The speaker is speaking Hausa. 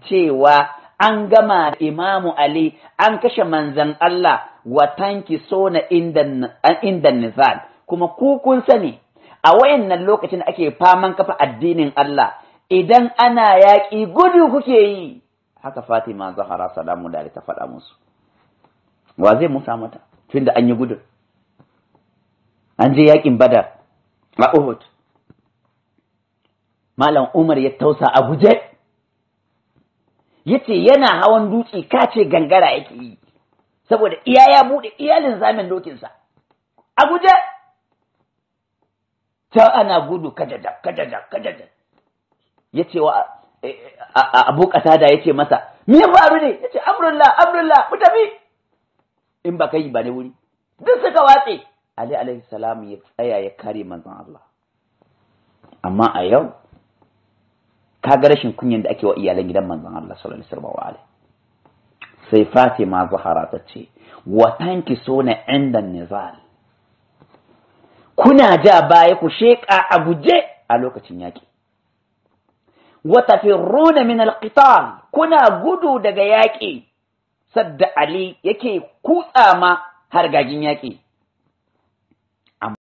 cewa an gama da imamu Ali an kashe manzan Allah wa tanki sona inda nizal kuma ku kun sani a wayannan lokacin da ake faman kafa addinin Allah idan ana yaƙi gudu kuke yi haka Fatima Zahra salamu da ta faɗa musu wa zai musa mata tunda an yi gudun an je yaƙin Badar a Uhud Malam Umar ya tausa a guje yace yana hawan dutse kace gangara yake yi saboda iya ya bude iyalin zamin dokinsa a guje ta ana gudu kajaja kajaja kajaja yace wa Abu Qatada yace masa me ya faru ne yace amrullah amrullah mu tafi in ba kai ba ne wuri duk suka watse Ali alaihi salam ya tsaya ya kare manzon Allah amma a yau kaga rashin kunyan da ake wa iyalan gidan manzon Allah sallallahu alaihi wasallam sai Fatima Zahra ta ce wa tanki sona inda nizal kuna ja baya ku sheka a guje a lokacin yaki wa tafirruna min alqital kuna gudu daga yaki sadda Ali yake kutsa ma har gagin yaki